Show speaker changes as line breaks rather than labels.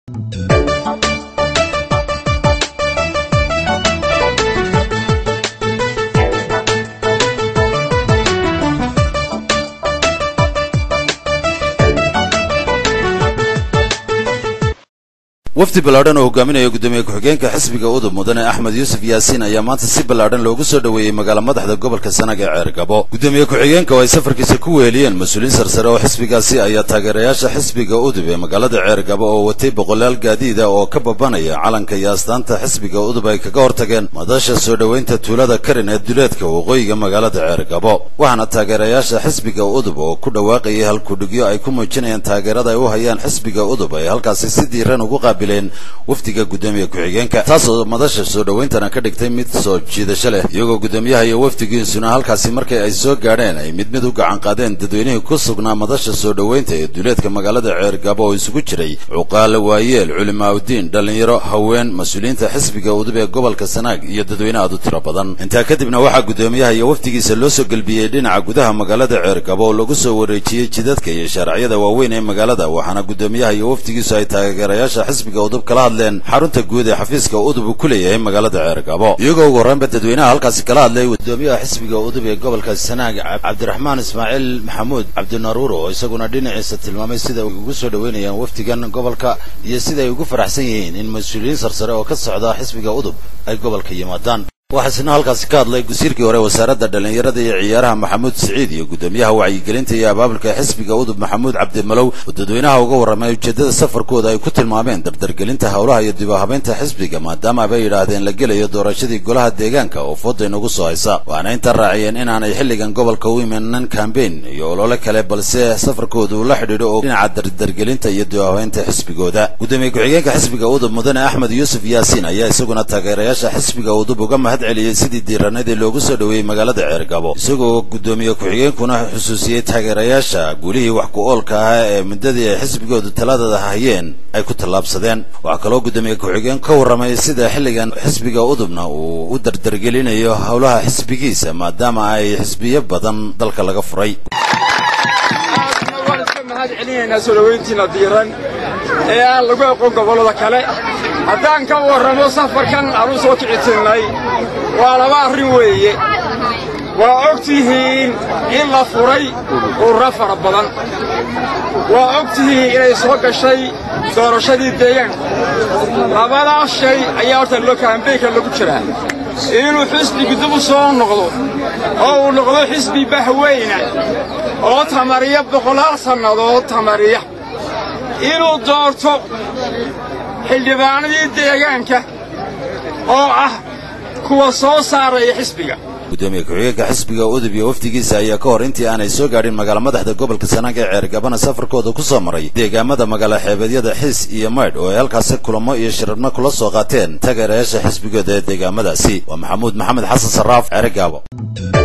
wafdi ballaadhan oo hogaaminaya guddoomiye ku-xigeenka xisbiga udub mudane axmed yuusuf yaasiin ayaa maanta si ballaadhan loogu soo dhoweeyey magaala madaxda gobolka sanag ee ceergabo guddoomiye ku-xigeenka oo ay safarkiisa ku weeliyeen mas-uuliyiin sarsare oo xisbigaasi ayaa taageerayaasha xisbiga udub ee magaalada ceergabo oo watay boqolaal gaadiida oo ka babanaya calanka iyo astaanta xisbiga udub ay kaga hortageen madasha soo dhoweynta tuulada karin ee duleedka waqooyiga magaalada ceergabo waxaana taageerayaasha xisbiga udub oo ku dhawaaqayay halkudhigyo ay ku muujinayaan taageerada ay u hayaan xisbiga udub ay halkaasi si diiran ugu qaabil wafdiga guddoomiye ku-xigeenka taasoo madasha soo dhowayntana ka dhigtay mid soo jiidasho leh iyagoo guddoomiyaha iyo wafdigiisuna halkaasi markii ay soo gaadheen ay mid mid u gacan qaadeen dadweynihii ku sugnaa madasha soo dhoweynta ee duuleedka magaalada ceergabo oo isugu jiray cuqaale waayeel culimaaudiin dhallinyaro haween mas-uuliyiinta xisbiga udub ee gobolka sanaag iyo dadweyne aad u tiro badan intaa kadibna waxaa guddoomiyaha iyo wafdigiisa loo soo gelbiyey dhinaca gudaha magaalada ceergabo oo lagu soo wareejiyey jidadka iyo shaaraciyada waaweyn ee magaalada waxaana guddoomiyaha iyo wafdigiisu ay taageerayaasha xisbiga udub kala hadleen xarunta guud ee xafiiska udub uu ku leeyahay magaalada ceergabo iyagoo ugu horreynba dadweynaha halkaasi kala hadlay guddoomiyaha xisbiga udub ee gobolka sanaag cabdiraxmaan ismaaciil maxamuud cabdinaruur oo isaguna dhinaciisa tilmaamay sida ay ugu soo dhoweynayaan wafdigan gobolka iyo sida ay ugu faraxsan yihiin in mas-uuliyiin sarsare oo ka socda xisbiga udub ay gobolka yimaadaan waxaa isna halkaasi ka hadlay wasiirkii hore wasaaradda dhallinyarada iyo ciyaaraha maxamuud siciid iyo guddoomiyaha wacyigelinta iyo abaabulka xisbiga udub maxamuud cabdimalow oo dadweynaha uga warramay ujeeddada safarkooda ay ku tilmaameen dardargelinta howlaha iyo dibahabaynta xisbiga maadaama bay yidhaahdeen la gelayo doorashadii golaha deegaanka oo fooda inagu soo haysa waana intaa raaciyeen inaanay xilligan gobolka u imanan kambeyn iyo olole kale balse safarkooda uu la xidhiidho oo dhinaca dardargelinta iyo dibahabaynta xisbigooda guddoomiye ku-xigeenka xisbiga udub mudane axmed yuusuf yaasiin ayaa isaguna taageerayaasha xisbiga udub uga mahad celiyey sidii diiranadii loogu soo dhoweeyey magaalada ceergabo isagoo guddoomiye ku-xigeenkuna xusuusiyey taageerayaasha guulihii wax ku-oolka ahaa ee muddadii ay xisbigoodu taladada hayeen ay ku tallaabsadeen waxaa kaloo guddoomiye ku-xigeen ka warramay sida xilligan xisbiga udubna uu u dardargelinayo howlaha xisbigiisa maadaama ay xisbiyo badan dalka laga furay
mahad celinaynaa soo dhowayntiina diiran ee aan lagu aqoon gobollada kale haddaan ka warramo safarkan aan u soo kicitinnay waa laba arrin weeye waa og tihiin in la furay urura fara badan waa og tihiin inay soo gashay doorashadii deegaanku labadaas shay ayaa horta loo kaambeynka lagu jiraa inuu xisbigu dib u soo noqdo oo uu noqdo xisbi bahweyna oo tamariya boqolaal sannadood tamariya inuu doorto xildhibaanadii deegaanka oo ah kuwa soo saaraya xisbiga
guddoomiye ku-xigeenka xisbiga udub iyo wafdigiisa ayaa ka hor intii aanay soo gaadhin magaala madaxda gobolka sanaag ee ceergabana safarkooda ku soo maray deegaamada magaala xeebeedyada xiis iyo maydh oo ay halkaasi kulamo iyo shirarno kula soo qaateen taageerayaasha xisbigooda ee deegaamadaasi waa maxamuud maxamed xasan sarraaf ceergaabo